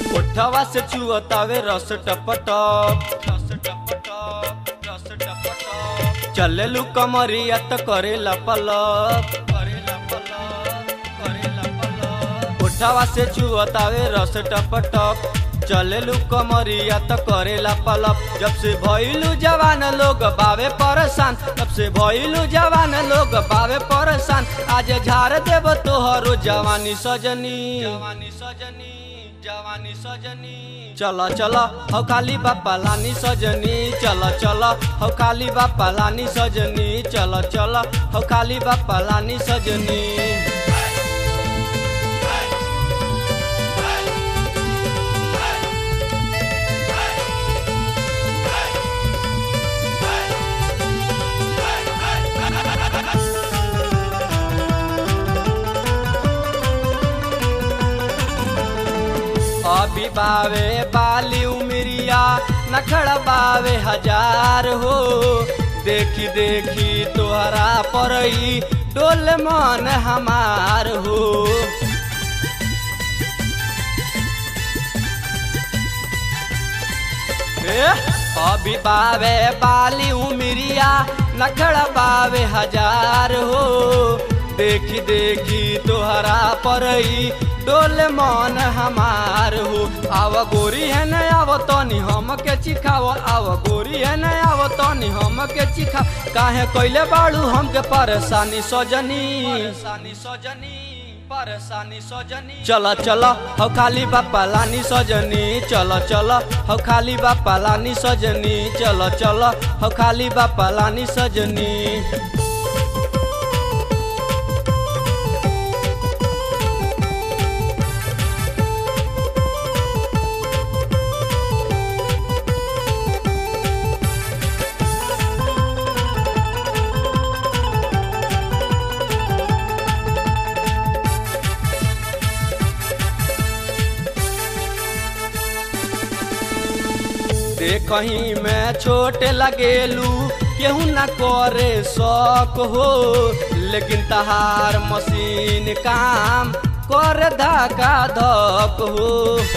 ओठवा से चुअतावे रस टपटप रस टपटप रस टपटप चलेलू कमरिया त करेला पलप करेला पलप करेला पलप ओठवा से चुअतावे रस टपटप चलेलू कमरिया त करेला पलप जब से भइलू जवान लोग बावे परेशान तब से भइलू जवान लोग बावे परेशान आज झाड़ देब तोहरो जवानी सजनी जवानी सजनी जवानी सजनी चल चल हौ खाली बापा लानी सजनी चल चल हौ खाली बापा लानी सजनी चल चल हौ खाली बापा लानी सजनी अभी बावे बाली उमरिया नखड़ बावे हजार हो देखी देखी तोहरा परई डोल मन हमार हो ए, अभी बावे बाली उमरिया नखड़ बावे हजार हो देखी देखी तोहरा परई डोल मन हमार हो आव गोरी है न आव तनी हम के चिखाव आव गोरी है न आव तनी हम के चिखा काहे कैले बाड़ू हमके परेशानी सजनी परेशानी सजनी परेशानी सजनी चल चल हौ खाली बापा लानी सजनी चल चल हौ खाली बापा लानी सजनी चल चल हौ खाली बापा लानी सजनी देखही में छोट लगेलू केहू न करे शौक हो लेकिन तहार मशीन काम कर धका धक हो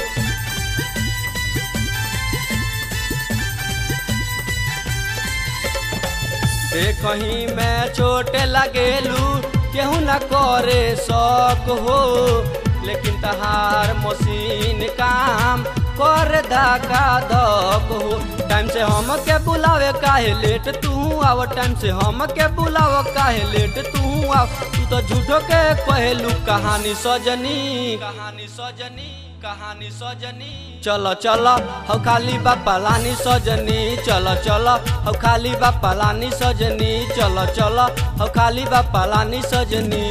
देखही में छोट लगेलू केहू न करे शौक हो लेकिन तहार मशीन काम कर धका धक हो टाइम से हम के बुलावे काहे लेट तू आव टाइम से हम के बुलाव काहे लेट तू आव तू तो झूठो के कहलू कहानी सजनी कहानी सजनी कहानी सजनी चल चल हौ खाली बापा लानी सजनी चल चल हौ खाली बापा लानी सजनी चल चल हौ खाली बापा लानी सजनी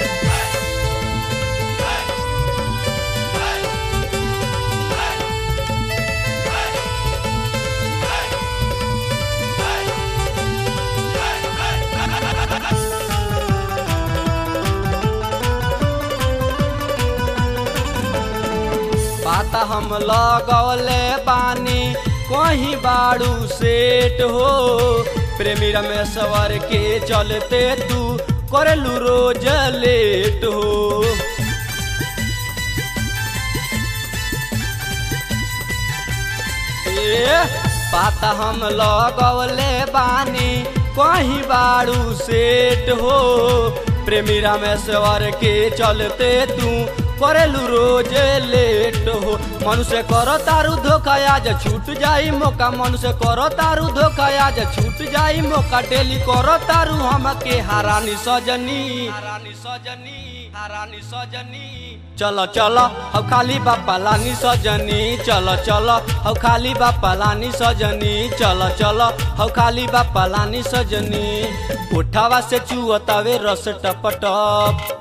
पाता हम लगौले बानी कहीं बाड़ू सेट हो प्रेमी रमेश्वर के चलते तू करलू रोज लेट हो ए, पाता हम लगौले बानी कहीं बाड़ू सेट हो प्रेमी रामेश्वर के चलते तू करेलू रोज लेट हो मनुष्य करो तारू धोखा आज छूट जाई मौका मनुष्य करो तारू धोखा आज छूट जाई मौका डेली करो तारू हमके हारानी सजनी हारानी सजनी हारानी सजनी चल चल हौ खाली बापा लानी सजनी चल चल हौ खाली बापा लानी सजनी चल चल हौ खाली बापा लानी सजनी उठावा से चुअतावे रस टपटप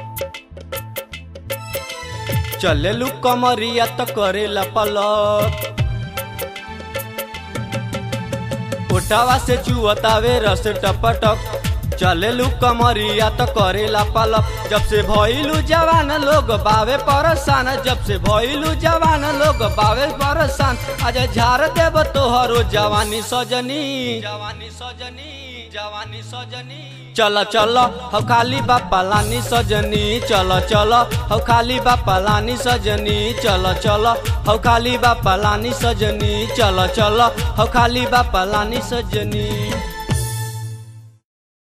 चलेलू कमरिया त करेला पलक उठावा से चुअतावे रस टपटक चलेलू कमरिया तो करेला पलप जब से भइलू जवान लोग बावे परसान जब से भइलू जवान लोग बावे परसान आज झाड़ देव तोहरो जवानी सजनी जवानी सजनी जवानी सजनी चल चल हो खाली बापा लानी सजनी चल चल हो खाली बापा लानी सजनी चल चल हो खाली बापा लानी सजनी चल चल हो खाली बापा लानी सजनी